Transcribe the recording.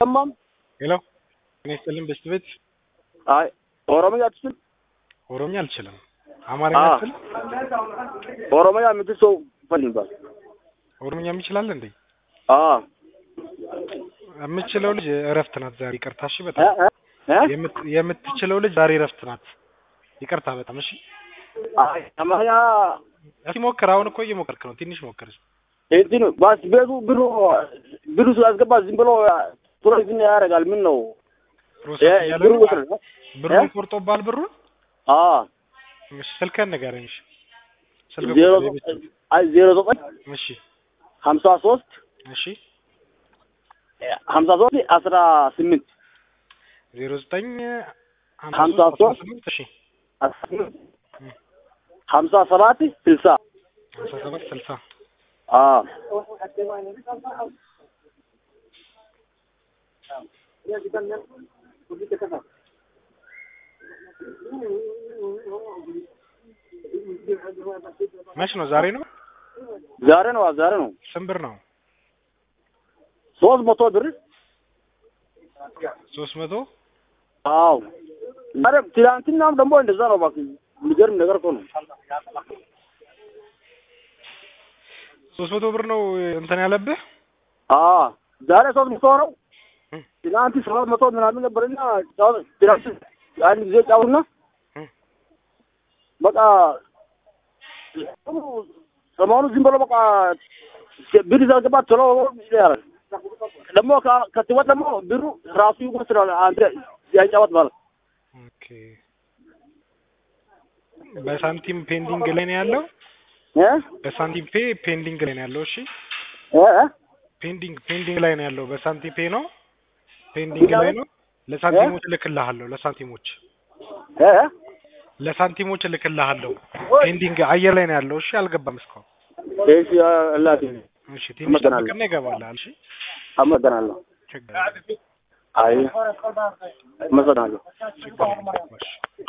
ሰማም ሄሎ እኔ ስጥልኝ በስት ቤት አይ ኦሮምኛ አትችል ኦሮምኛ አልችልም። አማርኛ አ አትችል? ኦሮምኛ የምትል ሰው ፈልግባል። ኦሮምኛ የሚችላል እንዴ? አ የምትችለው ልጅ እረፍት ናት ዛሬ። ይቅርታ እሺ። እ በጣም እ እ የምት- የምትችለው ልጅ ዛሬ እረፍት ናት። ይቅርታ በጣም እሺ። አይ አማርኛ እስኪ ሞክር። አሁን እኮ እየሞከርክ ነው። ትንሽ ሞክር። እንትን ባስ ቤቱ ብሩ ብሩ ስላስገባ ዝም ብሎ ቶሎ ዝም ያደርጋል። ምን ነው ፕሮሰስ እ እያለ ብሩ ነው። ውስጥ ነው። ብሩን እ? ቆርጦብሃል ብሩን? አ እሺ ስልክህን ንገረኝ። እሺ ስልክ ዜሮ ቁጥር የቤት ስልክ። አይ ዜሮ ዘጠኝ እሺ ሀምሳ ሶስት እሺ ሀምሳ ሶስት አስራ ስምንት ዜሮ ዘጠኝ ሀምሳ ሶስት አስራ ሶስት ስምንት እሺ አስራ ስምንት ሀምሳ ሰባት ስልሳ ሀምሳ ሰባት ስልሳ አ መች ነው? ዛሬ ነው? ዛሬ ነው ዛሬ ነው ስንት ብር ነው? ሶስት መቶ ብር ሶስት መቶ አዎ ዛሬ ትናንትናም ደግሞ እንደዛ ነው። እባክህ የሚገርም ነገር እኮ ነው። ሶስት መቶ ብር ነው እንትን ያለብህ? አዎ ዛሬ ሶስት መቶ ነው። እም። ትናንት ሰባት መቶ ምናምን ነበርና ጫው- ትናንት አንድ ጊዜ ጫውና እም። በቃ ሰሞኑ ዝም ብሎ በቃ ብር ሳስገባ ቶሎ ያለ ደግሞ ከ- ከትወት ደግሞ ብሩ ራሱ ይወስዳል። አንተ ያጫወት ማለት ኦኬ በሳንቲም ፔንዲንግ ላይ ነው ያለው። እ በሳንቲም ፔ ፔንዲንግ ላይ ነው ያለው። እሺ እ እ? ፔንዲንግ ፔንዲንግ ላይ ነው ያለው። በሳንቲም ፔ ነው ፔንዲንግ ላይ ነው። ለሳንቲሞች እልክልሃለሁ። ለሳንቲሞች እ እ? ለሳንቲሞች እልክልሃለሁ። ፔንዲንግ አየር ላይ ነው ያለው። እሺ አልገባም እስካሁን። እሺ አላህ እሺ ትንሽ አመሰግናለሁ። ጠብቅና ይገባልሃል። እሺ አመሰግናለሁ። ችግር የለም። አይ አመሰግናለሁ። ችግር የለም። እሺ